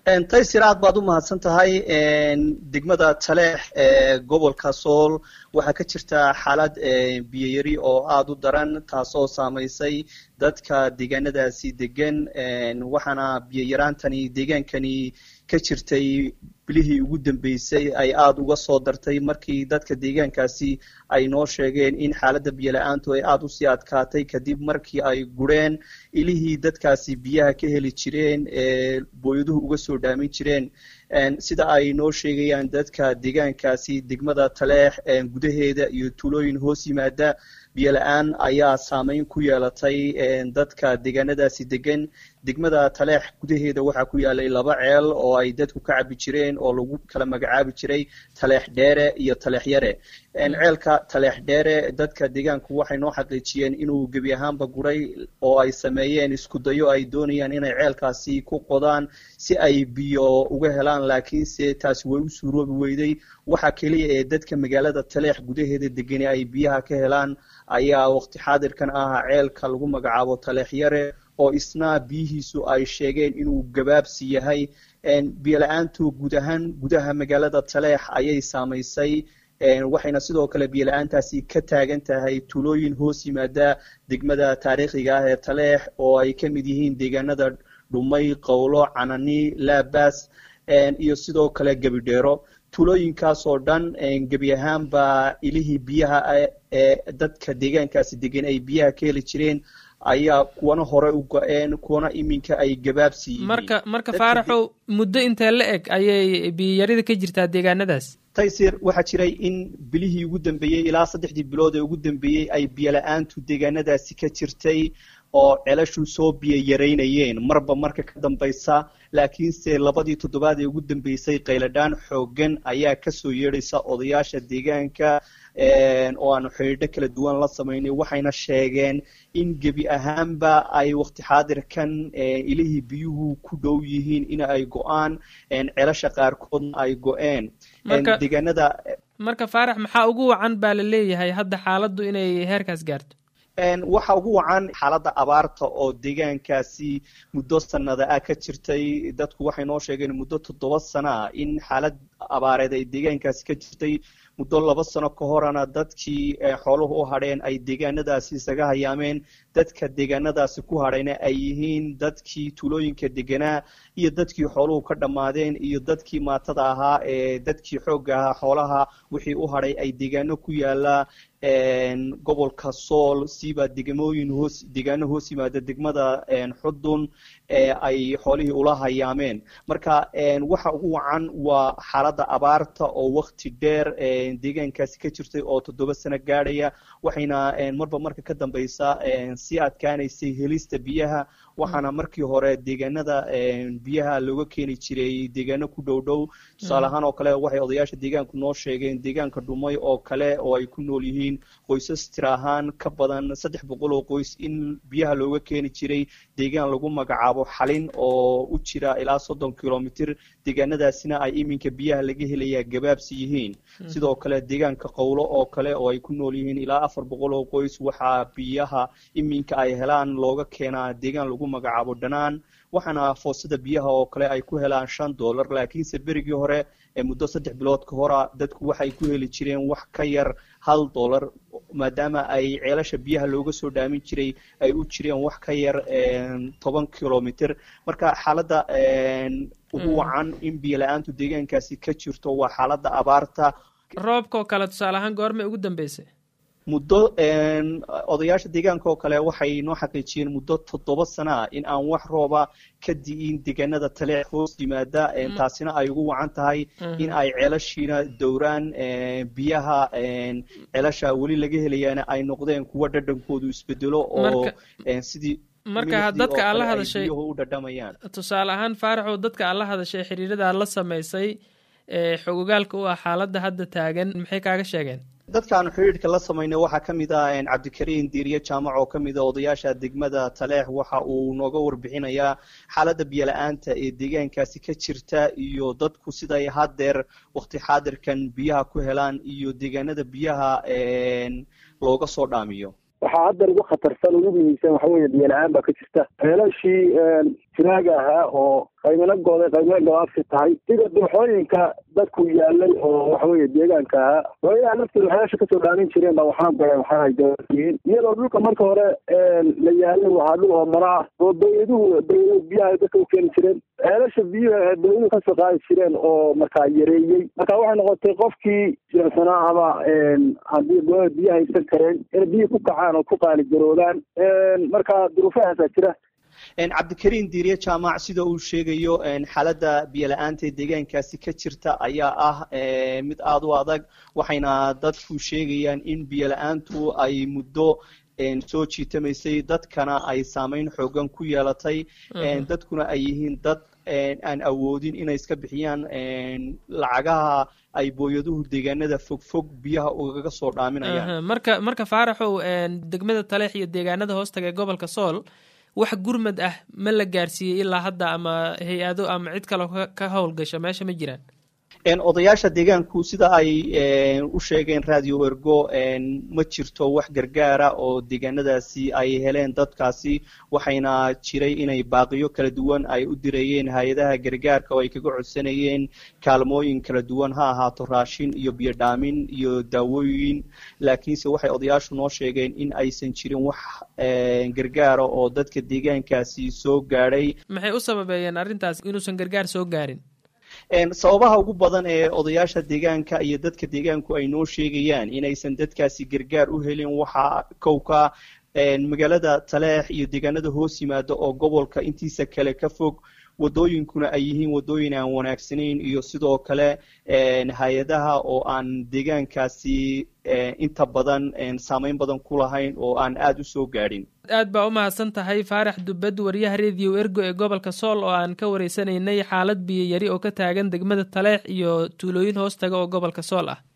taysir aad baad u mahadsan tahay degmada taleex ee gobolka sool waxaa ka jirta xaalad biyoyari oo aada u daran taasoo saamaysay dadka deegaanadaasi degan waxaana biyoyaraantani deegaankani ka jirtay bilihii ugu dambeysay ay aada uga soo dartay markii dadka deegaankaasi ay noo sheegeen in xaaladda biyola-aantu ay aada usii adkaatay kadib markii ay gureen ilihii dadkaasi biyaha ka heli jireen ee booyaduhu uga soo dhaamin jireen sida ay noo sheegayaan dadka deegaankaasi degmada taleex gudaheeda iyo tuulooyin hoos yimaada biyola-aan ayaa saameyn ku yeelatay dadka deegaanadaasi degan degmada taleex gudaheeda waxaa ku yaalay laba ceel oo ay dadku ka cabi jireen oo lagu kala magacaabi jiray taleex dheere iyo taleex yare ceelka taleex dheere dadka deegaanku waxay noo xaqiijiyeen inuu gebi ahaanba guray oo ay sameeyeen isku dayo ay doonayaan inay ceelkaasi ku qodaan si ay biyo uga helaan laakiinse taasi way u suuroobi weyday waxa keliya ee dadka magaalada taleex gudaheeda degani ay biyaha ka helaan ayaa waqti xaadirkan ah ceelka lagu magacaabo taleex yare oo isna biyihiisu ay sheegeen inuu gabaabsi yahay biyola-aantu guud ahaan gudaha magaalada taleex ayay saamaysay waxayna sidoo kale biyola-aantaasi ka taagan tahay tuulooyin hoos yimaada degmada taariikhiga ah ee taleex oo ay ka mid yihiin deegaanada dhumay qowlo canani laabas iyo sidoo kale gebidheero tuulooyinkaas oo dhan gebi ahaanba ilihii biyaha ee dadka deegaankaasi degan ay biyaha ka heli jireen ayaa kuwana hore u go-een kuwana iminka ay gabaabsi yihiin marka marka faaraxow muddo intee la eg ayay biyiyarida ka jirtaa deegaanadaas taysir waxaa jiray in bilihii ugu dambeeyey ilaa saddexdii bilood ee ugu dambeeyey ay biyola-aantu deegaanadaasi ka jirtay oo celashu soo biyo yaraynayeen marba marka ka dambaysa laakiinse labadii toddobaad ee ugu dambeysay qayladhaan xoogan ayaa kasoo yeedhaysa odayaasha deegaanka oo aanu xidhiidho kala duwan la samaynay waxayna sheegeen in gebi ahaanba ay waqti xaadirkan ilihii biyuhu ku dhow yihiin in ay go-aan celasha qaarkoodna ay go-een deegaanada marka faarax maxaa ugu wacan baa la leeyahay hadda xaaladdu inay heerkaas gaarto waxa ugu wacan xaaladda abaarta oo deegaankaasi muddo sanada ah ka jirtay dadku waxay noo sheegeen muddo toddoba sano ah in xaalad abaareed ay deegaankaasi ka jirtay muddo laba sano ka horena dadkii xooluhu u hadheen ay deegaanadaasi isaga hayaameen dadka deegaanadaasi ku hadhayna ay yihiin dadkii tuulooyinka deganaa iyo dadkii xooluhu ka dhammaadeen iyo dadkii maatada ahaa ee dadkii xoogga ahaa xoolaha wixii u hadhay ay deegaano ku yaala gobolka sool siba degmooyin hoos deegaano hoos yimaada degmada xudun ee ay xoolihii ula hayaameen marka waxa ugu wacan waa xaaladda abaarta oo wakti dheer deegaankaasi ka jirtay oo toddoba sano gaadhaya waxayna marba marka ka dambeysa sii adkaanaysay helista biyaha waxaana markii hore deegaanada biyaha looga keeni jiray deegaano ku dhow dhow tusaale ahaan oo kale waxay odayaasha deegaanku noo sheegeen deegaanka dhumay oo kale oo ay ku nool yihiin qoysas tir ahaan ka badan saddex boqol oo qoys in biyaha looga keeni jiray deegaan lagu magacaabo xalin oo u jira ilaa soddon kilomitr deegaanadaasina ay iminka biyaha laga helayaa gabaabsi yihiin sidoo kale deegaanka qowlo oo kale oo ay ku nool yihiin ilaa afar boqol oo qoys waxaa biyaha iminka ay helaan looga keenaa deegaan lagu magacaabo dhanaan waxaana foosada biyaha oo kale ay ku helaan shan dollar laakiinse berigii hore ee muddo saddex bilood ka hora dadku waxay ku heli jireen wax ka yar hal dollar maadaama ay ceelasha biyaha looga soo dhaamin jiray ay u jireen wax ka yar toban kilomitr marka xaaladda ugu wacan in biyo la-aantu deegaankaasi ka jirto waa xaaladda abaarta roobka oo kale tusaale ahaan goormay ugu dambeysay muddo odayaasha deegaanka oo kale waxay noo xaqiijiyeen muddo toddoba sana ah in aan wax rooba ka di'in deegaanada taleex hoos yimaada taasina ay ugu wacan tahay in ay ceelashiina dowraan biyaha ceelasha weli laga helayaana ay noqdeen kuwa dhadhankoodu isbedelo oo sidii marka dadka aad la hadashay u dhadhamayaan tusaale ahaan faaraxow dadka aad la hadashay xiriirada la samaysay ee xogogaalka u ah xaaladda hadda taagan maxay kaaga sheegeen dadkaanu xidhiidhka la samaynay waxaa ka mid ah cabdikariin diiriye jaamac oo ka mid a odayaasha degmada taleex waxa uu nooga warbixinayaa xaaladda biyola-aanta ee deegaankaasi ka jirta iyo dadku siday haddeer waqti xaadirkan biyaha ku helaan iyo deegaanada biyaha looga soo dhaamiyo waxaa hadda ugu khatarsan ugu muhiimsan waxa weeye biyo la-aan baa ka jirta ceelashii jiraaga ahaa oo qaymana gooday qaymana gabaabsi tahay sida dooxooyinka dadku yaalay oo waxa weeye deegaanka ahaa waayaha lafteeda waxyaasha kasoo dhaamin jireen baa waxaan goleen waxaa ay gabaabsiyiin iyadoo dhulka marka hore la yaalay waxaa dhul oo mara ah oo dawladuhu dawladuhu biyaha dadka u keeni jireen ceelasha biyuhu dawladuhu kasoo qaadi jireen oo markaa yareeyey marka waxay noqotay qofkii jiransanaa ama haddii dowlada biyaha haysan kareen inay biyi ku kacaan oo ku qaaligaroodaan marka duruufahaasaa jira cabdikariin diiriye jaamac sida uu sheegayo xaaladda biyola-aanta ee deegaankaasi ka jirta ayaa ah mid aada u adag waxayna dadku sheegayaan in biyola-aantu ay muddo soo jiitamaysay dadkana ay saameyn xoogan ku yeelatay dadkuna ay yihiin dad aan awoodin inay iska bixiyaan lacagaha ay booyaduhu deegaanada fogfog biyaha ugaga soo dhaaminayaan marka marka faaraxow degmada taleex iyo deegaanada hoostaga ee gobolka sool wax gurmad ah ma la gaarsiiyey ilaa hadda ama hay-ado ama cid kaloo ka howlgasha meesha ma jiraan odayaasha deegaanku sida ay u sheegeen radio ergo ma jirto wax gargaara oo deegaanadaasi ay heleen dadkaasi waxayna jiray inay baaqiyo kala duwan ay u dirayeen hay-adaha gargaarka oo ay kaga codsanayeen kaalmooyin kala duwan ha ahaato raashin iyo biyo dhaamin iyo daawooyin laakiinse waxay odayaashu noo sheegeen in aysan jirin wax gargaara oo dadka deegaankaasi soo gaadhay maxay u sababeeyeen arrintaas inuusan gargaar soo gaarin sababaha ugu badan ee odayaasha deegaanka iyo dadka deegaanku ay noo sheegayaan inaysan dadkaasi gargaar u helin waxaa kowka magaalada taleex iyo deegaanada hoos yimaada oo gobolka intiisa kale ka fog wadooyinkuna ay yihiin wadooyin aan wanaagsanayn iyo sidoo kale hay-adaha oo aan deegaankaasi inta badan saameyn badan ku lahayn oo aan aada u soo gaadhin aad baa u mahadsan tahay faarax dubbad wariyaha rediyo ergo ee gobolka sool oo aan ka wareysanaynay xaalad biyo yari oo ka taagan degmada taleex iyo tuulooyin hoostaga oo gobolka sool ah